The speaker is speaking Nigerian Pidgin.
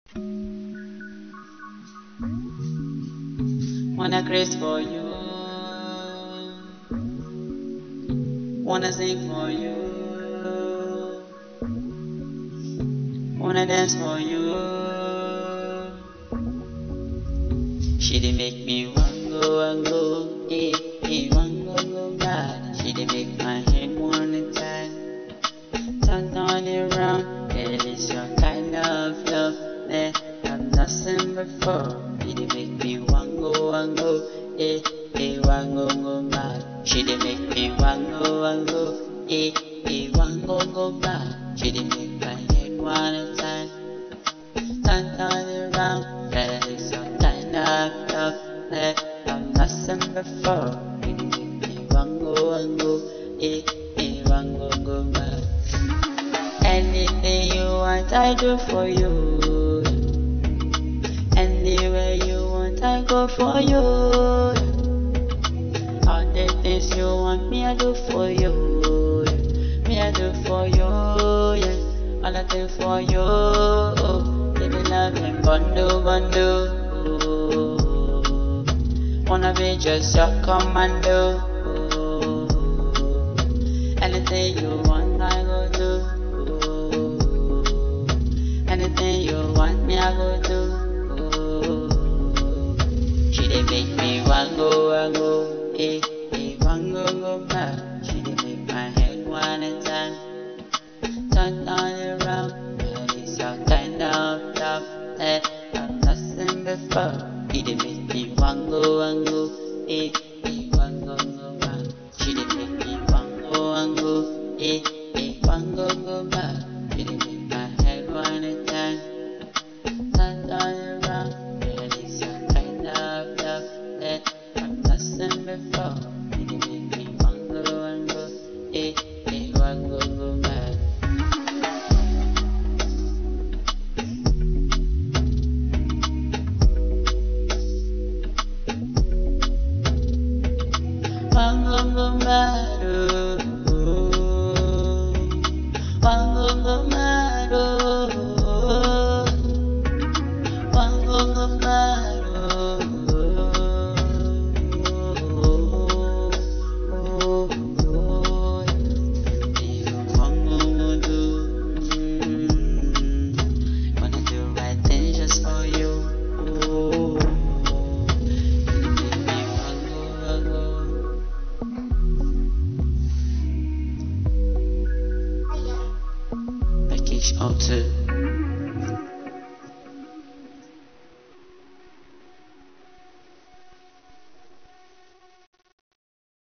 Wanna grace for you. Wanna sing for you. Wanna dance for you. She did make me want go and go, eh, eh, want go go bad. She did make my head wanna turn, turn on around. It is your kind of love that I've not seen before. She did make me want go and go, eh, eh, want go go mad. She did make me want go and go, eh, eh, want go go bad. She did make my head wanna turn, turn on around. That is your kind of love that I've not seen before. She did make me want go and go, eh, eh, want go go mad. Anything you want, I do for you. Anywhere you want, I go for you. All the things you want, me I do for you. Me I do for you, yes. All I do for you. Baby, love and bundle, bundle. Wanna be just your commando. Anything you want, I go do. Anything you want, me I go do. She dey make me want go and go, eh, eh, want go go back. She dey make my head wanna turn, turn all around. That is your kind of love that I've not seen before. She dey make me want go and go,